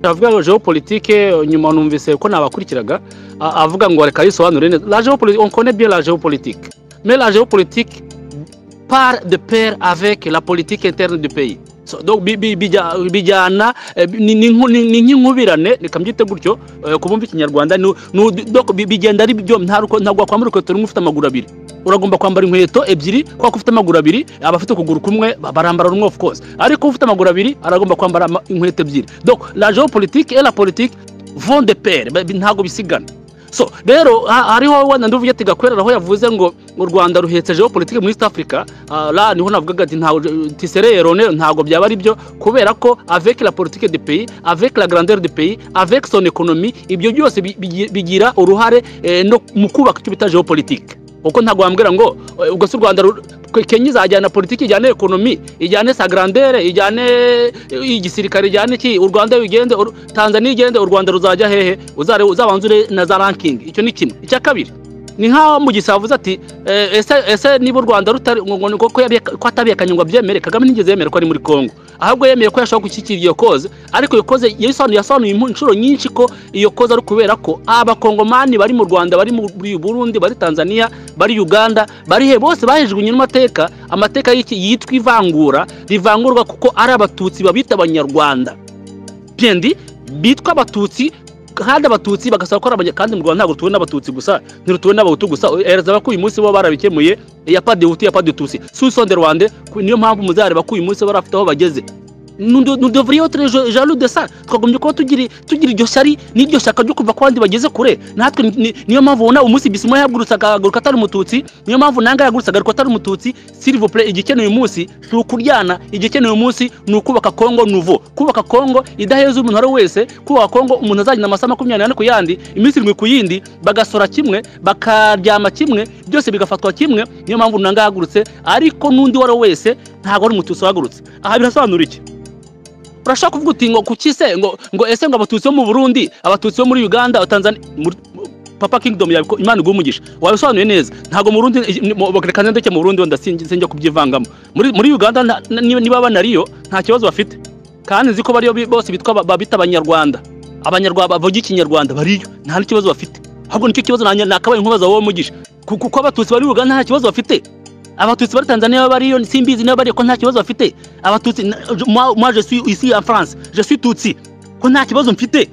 avuga ngo geopolitike nyuma numvise ko nabakurikiraga avuga ngo reka yisobanure neza la geopolitique on connaît bien la géopolitique mais la géopolitique part de pair avec la politique interne du pays So, donc bijyana ni nk'inkubirane reka mbyite gutyo ku bumva ikinyarwanda bigenda ari byo ntabwo wakwambara urukweto rumwe ufite amaguru abiri uragomba kwambara inkweto ebyiri kuko ufite amaguru abiri abafite ukuguru kumwe barambara rumwe of course ariko ufite amaguru abiri aragomba kwambara inkweto ebyiri donc la géopolitique et la politique vont de pair ntabwo bisigana so rero hariho wenda nduvuge ati gakorera aho yavuze ngo u rwanda ruhetse geopolitike muri east africa la niho navugaga ati ntago tiserero ntago byaba ari byo kubera ko avec la politique de pays avec la grandeur de pays avec son economy ibyo byose bigira uruhare no mu kubaka icyo bita geopolitike kuko ntabwo wambwira ngo ubwo si u rwanda kenya izajyana politiki ijyane ekonomi ijyane sa grandere ijyane igisirikare ijyane iki u rwanda ugende tanzania igende u rwanda ruzajya hehe uzabanzure na za rankingi icyo ni kimwe icya kabiri ni nk'aho mu gihe avuze ati ese niba u rwanda rutari ko atabihekanye ngo abyemere kagame ntigeze yemera ko ari muri congo ahubwo yemeye ko yashobora gushyikira iyo koze ariko iyo koze yasobanuye inshuro nyinshi ko iyo koze ari ukubera ko abakongomani bari mu rwanda bari muri burundi bari tanzania bari uganda bari he bose bahejugunye n'amateka amateka yitwa ivangura rivangurwa kuko ari abatutsi babita abanyarwanda bendi bitwa abatutsi kandi abatutsi bagasaba ko ari kandi mu rwanda ntabwo tuwe n'abatutsi gusa ntirutuwe n'abahutu gusa ereza ko uyu munsi bo barabikemuye ya padi hutu ya padi tutsi susonde rwande niyo mpamvu muzareba ko uyu munsi barafite aho bageze nudovuriyeho ture jalu de sa twagombye kuba tugira iryo shyari n'iryo shyaka ryo kuva ku bandi bageze kure natwe niyo mpamvu ubona umunsi bisima yagurutse akagaruka atari umututsi niyo mpamvu nanga yagurutse agaruka atari umututsi silivopure igikenewe uyu munsi ni ukuryana igikenewe uyu munsi ni ukubaka kongo nuvo kubaka kongo idaheza umuntu uwo ari we wese kubaka kongo umuntu azagenda amasaha makumyabiri n'ane ku yandi iminsi irindwi ku yindi bagasora kimwe bakaryama kimwe byose bigafatwa kimwe niyo mpamvu nanga yagurutse ariko n'undi uwo ari we wese ntabwo ari umututsi wagurutse aha birasobanura iki urashaka kuvuga uti ngo kuki se ngo ngo ese ngo abatutsi bo mu burundi abatutsi bo muri uganda tanzania papa kingdom yabiko imana iguha umugisha wabisobanuye neza ntabwo mu burundi reka ndeke mu burundi wenda sinjya kubyivangamo muri muri uganda niba banariyo nta kibazo bafite kandi nzi ko bariyo bose bitwa babita abanyarwanda abanyarwanda bavuga ikinyarwanda bariyo nta n'ikibazo bafite ahubwo nicyo kibazo nakabaye nkubaza wowe umugisha kuko abatutsi bari uganda nta kibazo bafite abatutsi bari tanzania baba bariyo simbizi niba bariyo ko nta kibazo bafite abatutsi moi je suis ici en france je suis tutsi ko nta kibazo mfite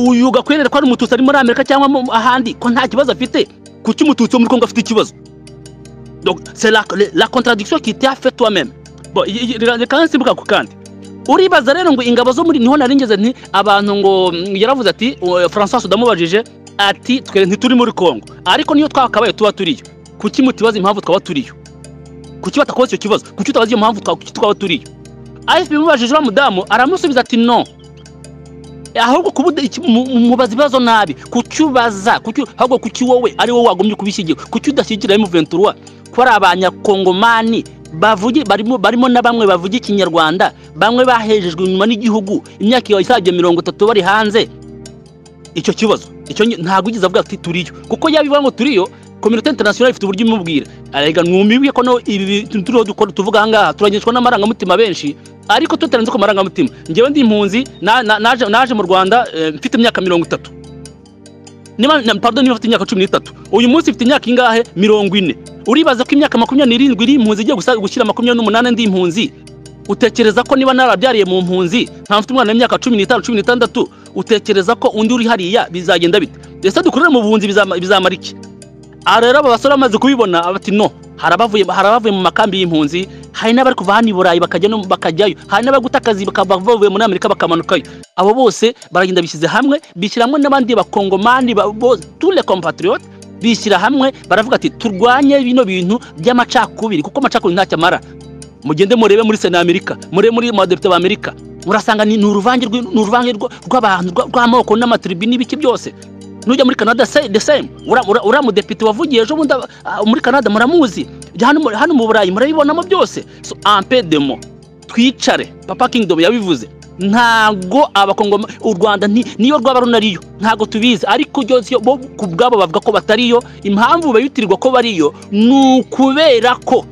uyu gakwerera ko ari umututsi ari muri amerika cyangwa ahandi ko nta kibazo afite kuki umututsi wo muri congo afite ikibazo donc c'est la, la contradiction qui t'a fait toi-même bon reka nsimbuka ku kandi uribaza rero ngo ingabo zo muri niho naringeze nti abantu ngo yaravuze ati françois udamubajije ati twe ntituri muri congo ariko niyo twakabaye tuba turiyo kuki mutibaza impamvu twaba turiyo kuki batakoze icyo kibazo kuki utabaza iyo mpamvu twaba turiyo afp mubajije uriya mudamu aramusubiza ati no ahubwo mubaza ibibazo nabi kuki ubaza ahubwo kuki wowe ari wowe wagombye kubishyigikira kuki udashyigikira emuventura ko ari abanyakongomani barimo na bamwe bavuga ikinyarwanda bamwe bahejejwe inyuma n'igihugu imyaka isabye mirongo itatu bari hanze icyo kibazo ntabwo ugize avuga ati turiyo kuko yabivuga ngo turiyo kominote interinasiyonari ifite uburyo imubwira arega mwumibwe ko ibi turiho dukora tuvuga aha ngaha turangishwa n'amarangamutima benshi ariko tutarenze ku marangamutima ngewe ndi impunzi naje mu rwanda mfite imyaka mirongo itatu niba mfite imyaka cumi n'itatu uyu munsi mfite imyaka ingahe mirongo ine uribaza ko imyaka makumyabiri n'irindwi iri impunzi igiye gushyira makumyabiri n'umunani ndi impunzi utekereza ko niba narabyariye mu mpunzi nta mfite umwana w'imyaka cumi n'itanu cumi n'itandatu utekereza ko undi uri hariya bizagenda bite ese dukorere mu buhunzi bizamara iki aha rero aba basore bamaze kubibona bati no hari abavuye mu makambi y'impunzi hari n'abari kuva hano i burayi bakajyayo hari n'abari guta akazi bavuye muri amerika bakamanukayo abo bose baragenda bishyize hamwe bishyira hamwe n'abandi bakongomani tule kompatriyote bishyira hamwe baravuga ati turwanye bino bintu by'amacakubiri kuko amacakubiri ntacyo amara mugende murebe muri sena amerika murebe muri madepite b'amerika murasanga ni uruvange rw'abantu rw'amoko n'amatiribi n'ibiki byose nujya muri canada de same uriya mudepite wavugiye ejo bundi muri canada muramuzi hano mu burayi murabibonamo byose so ampedemo twicare papa kingdom yabivuze ntabwo abakongoma u rwanda niyo rwaba runariyo ntabwo tubizi ariko byose bo ku bwabo bavuga ko batariyo impamvu bayitirirwa ko bariyo ni ukubera ko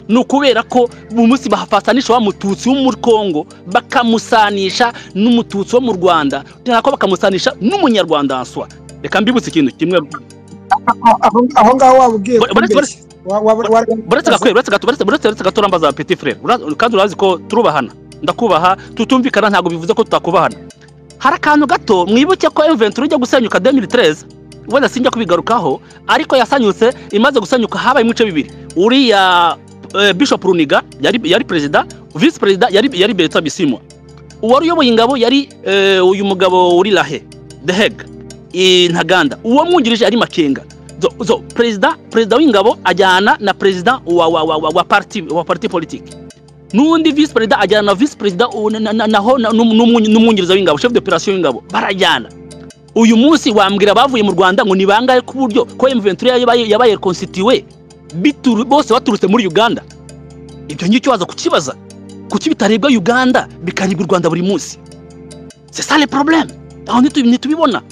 ni ukubera ko mu munsi bahafatanisha wa mututsi wo muri congo bakamusanisha n'umututsi wo mu rwanda ko bakamusanisha n'umunyarwandanswa reka mbibutse ikintu kimwe aho ngaho waba ugiye buretse gato urambaza peti frere kandi urazi ko turubahana ndakubaha tutumvikana ntabwo bivuze ko tutakubahana hari akantu gato mwibuke ko emuventura ujya gusenyuka demiri tereze wenda sinjya kubigarukaho ariko yasanyutse imaze gusanyuka habaye ibice bibiri uriya bishop runiga yari perezida visi perezida yari berita bisimwa uwari uyoboye ingabo yari uyu mugabo uri rahe dehega ntaganda uwo mwungirije ari makenga perezida perezida w'ingabo ajyana na perezida wa pariti wa pariti politiki n'undi visi perezida ajyana na visi perezida naho n'umwungiriza w'ingabo shefu de operasiyo w'ingabo barajyana uyu munsi wambwira abavuye mu rwanda ngo ni bangahe ku buryo ko emuventura yabaye konsitiwe bose baturutse muri uganda ibyo ngicyo waza kukibaza kuki bitaribwa uganda bikaribwa u rwanda buri munsi sesare porobuleme aho ntitubibona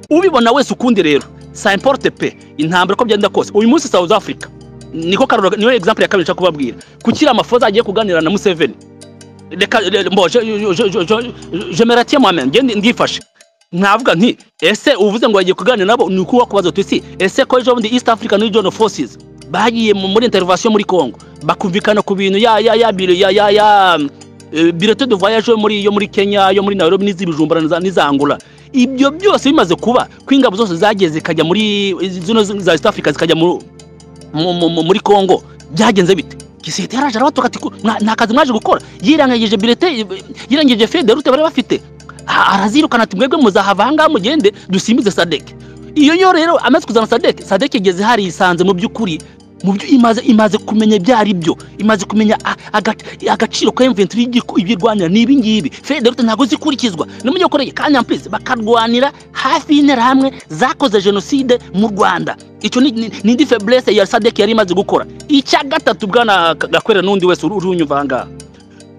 ubibona wese ukundi rero sa importe pe intambara uko byagenda kose uyu munsi south africa niko karura niyo example ya kabiri nshaka kubabwira kuki amafoza agiye kuganira na museveni reka mbo jemeratiye mwamenya ngende ndifashe nkavuga nti ese uvuze ngo bagiye kuganira nabo ni uko wakubaza uti si ese ko ejo bundi east africa ni john forces bagiye muri intervention muri congo bakumvikana ku bintu ya ya ya ya ya ya bireto de voyage yo muri yo muri Kenya yo muri Nairobi n'izibijumba n'izangura ibyo byose bimaze kuba kwingabo zose zagiye zikajya muri zino za East Africa zikajya muri Congo byagenze bite gisete yaraje arabatoka ati nta kazi mwaje gukora yirangagije birete yirangagije fede rute bari bafite arazirukana ati mwebwe muzahava ahangaha mugende dusimbize sadeke iyo yo rero amaze kuzana sadeke sadeke igeze hari yisanze mu by'ukuri mu byo imaze imaze kumenya ibyo ari byo imaze kumenya agaciro ka emuventuri ibirwanira ni ibi ngibi federute ntabwo zikurikizwa ni umunyakoreye kandi ampurize bakarwanira hafi y'interahamwe zakoze jenoside mu rwanda icyo ni indi feburese ya sadeke yari imaze gukora icya gatatu bwana gakorera n'undi wese urunyumva aha ngaha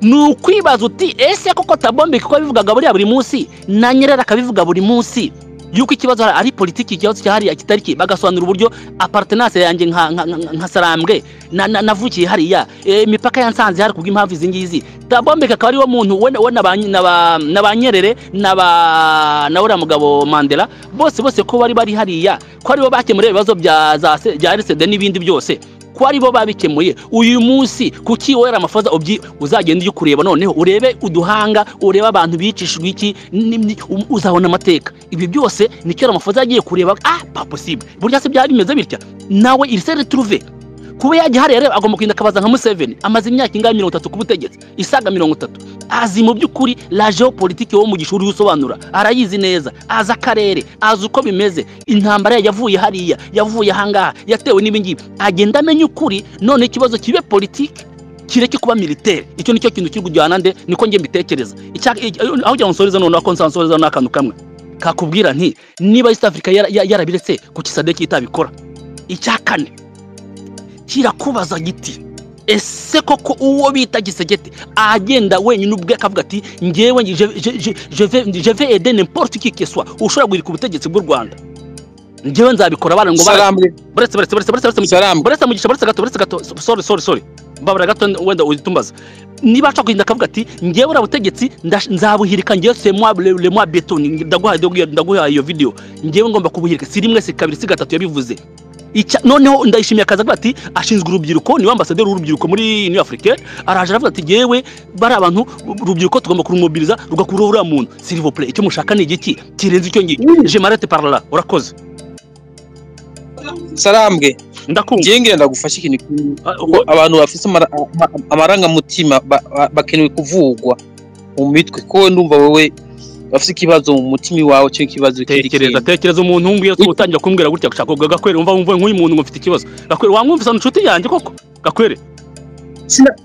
ni ukwibaza uti ese koko tabombe kuko bivugaga buriya buri munsi na nyirera akabivuga buri munsi yuko ikibazo ari politiki ikibazo cyahariye kitariki bagasobanura uburyo apartenance yanjye nka sarambwe navukiye hariya imipaka ya nsanze hari kubw'impamvu izi ngizi tabombeka akaba ariwo muntu we na ba nyerere na uriya mugabo mandela bose bose ko bari bari hariya ko aribo bakemura ibibazo bya rcd n'ibindi byose ko aribo babikemuye uyu munsi kuki wowe amafoza uzagenda ujya kureba noneho urebe uduhanga urebe abantu bicishijwe iki uzabona amateka ibi byose nicyo amafoza yagiye kureba ah paposible burya se byaba bimeze bitya nawe iri se returuve kuba yajya hariya rero agomba kugenda akabaza nka museveni amaze imyaka ingana mirongo itatu ku butegetsi isaga mirongo itatu azi mu by'ukuri la geopolitike wo mu gishuri usobanura arayizi neza azi akarere azi uko bimeze intambara yavuye hariya yavuye ahangaha yatewe n'ibingibi agenda amenya ukuri none ikibazo kibe politiki kireke kuba militeri icyo nicyo kintu kiri kujyana nde niko njye mbitekereza aho kugira ngo nsoreze noneho ko nsansoreza n'akantu kamwe kakubwira nti niba east africa yarabiretse ku kisadeki itabikora icya kane kirakubaza giti ese koko uwo bita gisegete agenda wenyine ubwe akavuga ati ngewe jeve ede n'importe iki keswa ushobora guhirika ubutegetsi bw'u rwanda ngewe nzabikora bana ngo baretse baretse baretse baretse baretse baretse mugisha baretse gato baretse gato sorry sorry sorry mbabura gato wenda uyitumbaza niba ashaka kugenda akavuga ati ngewe uriya butegetsi nzabuhirika ngewe se mwa le mwa betoni ndaguhaye ndaguhaye iyo video ngewe ngomba kubuhirika si rimwe si kabiri si gatatu yabivuze noneho ndayishimiye akazi avuga ati ashinzwe urubyiruko niwe ambasaderi w'urubyiruko muri new africa araje aravuga ati yewe bari abantu urubyiruko tugomba kurumubiriza rugakuraho uriya muntu silivopure icyo mushaka ni igiki kirenze icyo ngicyo jemarete parara urakoze sarambwe ngiye ngenda gufasha ikintu abantu bafite amarangamutima bakenewe kuvugwa mu mitwe ko ndumva wowe bafite ikibazo mu mutima wawe cyo ikibazo tekereza tekereza umuntu wumva iyo utangira kumbwira gutya gushaka kuvuga gakwere wumva wumva nk'uyu muntu ufite ikibazo gakwere wamwumvisa inshuti yanjye koko gakwere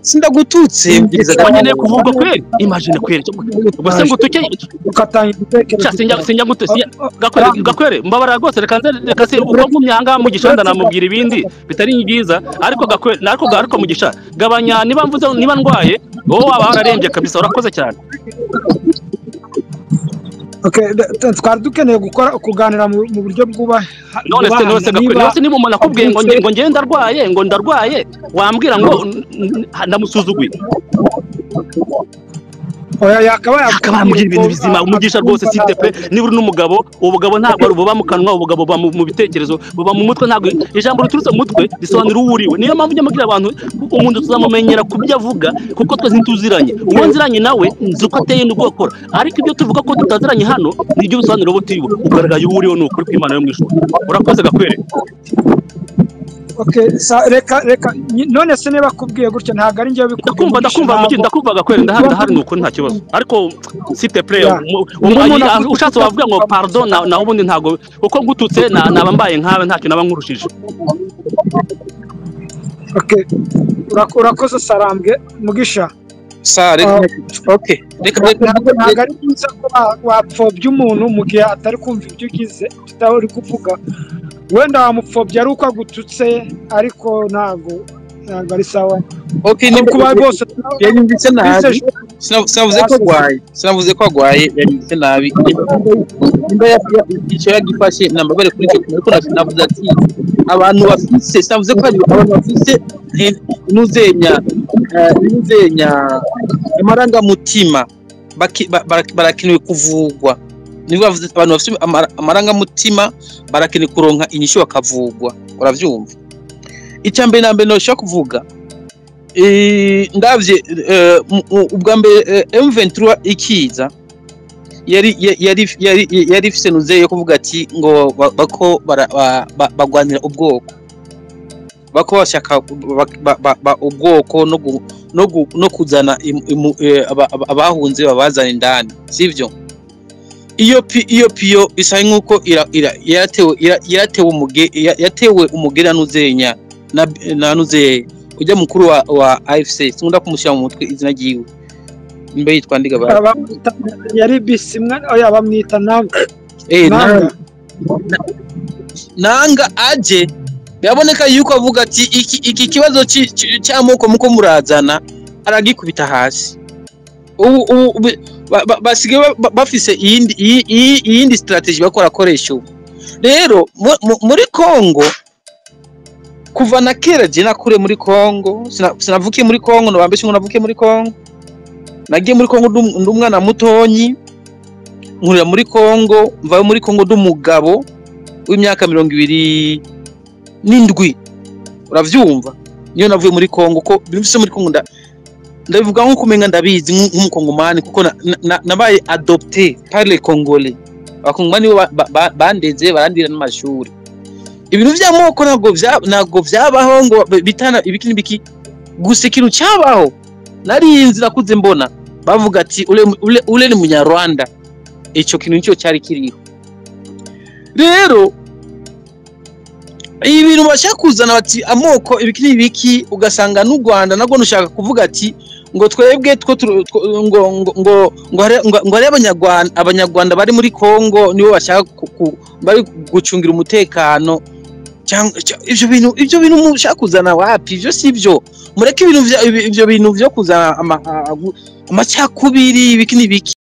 sindagututse nkeneye kuvuga kweri imajine kweri gusa ngo utuke sinjya gute gakwere gakwere mbabara rwose reka nze reka se uko ngumye aha ngaha mugisha wenda namubwira ibindi bitari byiza ariko gakwere ariko ariko mugisha gabanya niba mvuze niba ndwaye wowe waba wararembye kabisa urakoze cyane Okay, da- twari dukeneye gukora kuganira mu mu buryo bwubaha none se bwubahana, nose niba- nose niba umuntu akubwiye ngo avutse- ngo ngewe ndarwaye ngo ndarwaye wambwira ngo n- n- ndamusuzuguye oya yakabaye akaba yamubwira ibintu bizima umugisha rwose site pe niba uri n'umugabo ubugabo ntabwo ari ububa mu kanwa ubugabo buba mu mu bitekerezo buba mu mutwe ntabwo ijambo riturutse mu mutwe risobanura uwo uriwe niyo mpamvu ujya mubwira abantu umuntu tuzamumenyera ku byo avuga kuko twese ntituziranye uwo nziranye nawe nzi uko ateye n'ubwo akora ariko ibyo tuvuga ko tutaziranye hano ni ibyo bisobanura uwo turiwe ugaragaye uwo uriwe ni ukuri kw'imana yo mu ijuru urakoze gakwere Okay, sa- reka reka nyi- none se niba akubwiye gutyo ntabwo ari njyewe bikubwiye ndakumva ndakumva mugi ndakumva gakwere ndahari ndahari ni ukuri nta kibazo ariko site play Yeah. umuntu akututse ushatse wavuga ngo pardon na- naho ubundi ntabwo kuko ngututse na- naba mbaye nkawe ntacyo naba nkurushije Okay, urak- urakoze sarambwe mugisha sa reka okay reka reka ntabwo ntabwo ari byiza ko wa- wapfobya umuntu mu gihe atari kumva ibyo ugize tutari uri kuvuga wenda wamupfobya ari uko agututse ariko ntabwo ntabwo ari sawa okay ni kuba rwose tuna- yanyumvise nabi twizeje- Sina- sinavuze ko arwaye sinavuze ko arwaye yanyumvise nabi nimba icyo yagifashe nambabere kuri icyo kintu ariko nasi- navuze ati abantu bafise sinavuze ko ari abantu bafise eh, inuzenya eh, inuzenya amarangamutima baki- ba- bara- barakenewe kuvugwa niba bavuze ati abantu bafite amarangamutima barakeneye kuronka inyishu bakavugwa urabyumva icya mbere na mbere nashobora kuvuga Eh, ndabye eh, mu- mu- ubwa mbere eh, M23 ikiza yari ya- yari yari yari ifise nuze yo kuvuga ati ngo ba- bako bara- ba- ba- bagwanira ubwoko bako bashaka ba- ba- ba- ba- ubwoko no gu- no gu- no kuzana imu- imu- eh, aba- aba- abahunze babazana indani sivyo iyo pi- iyo piyo isa nkuko ira- ira- yaratewe ira- yaratewe umuge ya- yatewe umugera nuzenya na na nuzeye ujya mukuru wa wa AFC sinkunda kumushyira mu mutwe izina ryiwe mbe yitwa ndigabara abamwita yari bisi mwana oya bamwita nanga eh nanga nanga aje biraboneka yuko avuga ati iki, iki kibazo ci- ci- cy'amoko muko murazana aragikubita hasi ubu ubu be- ba- ba- basigaye ba- ba- bafise iyindi iyi- iyi- iyindi strategy bakora akoresha ubu rero mu- mu- muri Kongo kuva na kera je nakure muri Kongo sina- sinavukiye muri Kongo nobambeshe ngo navukiye muri Kongo nagiye muri Kongo ndum- ndi umwana mutonyi nkurira muri Kongo mvayo muri Kongo ndi umugabo w'imyaka mirongo ibiri n'indwi urabyumva niyo navuye muri Kongo ko bimfise muri Kongo nda- ndabivuga nko kumenga ndabizi nk'u- nk'umukongomani kuko na- na- na- nabaye adopté par les congolais abakongomani bo ba- ba- bandeze barandira n'amashuri ibintu by'amoko ntabwo bya- ntabwo byabaho ngo bi- bitana ibiki n'ibiki gusa ikintu cyabaho narinzi nakuze mbona bavuga ati ule, ule, ule ni munyarwanda ico kintu nico cyari kiriho rero ibi bintu bashaka kuzana bati amoko ibiki n'ibiki ugasanga n'u rwanda nabwo nushaka kuvuga ati ngo twebwe two turu- two- ngo ngo ngo ngo hari- ngo- ngo hari abanyarwanda abanyarwanda bari muri congo nibo bashaka ku- ku- bari gucungira umutekano cyangwa cya- ibyo bintu ibyo bintu mushaka kuzana wapi ibyo si byo mureke ibintu bya- ibi- ibyo bintu byo kuzana ama- a- a- amacakubiri ibiki n'ibiki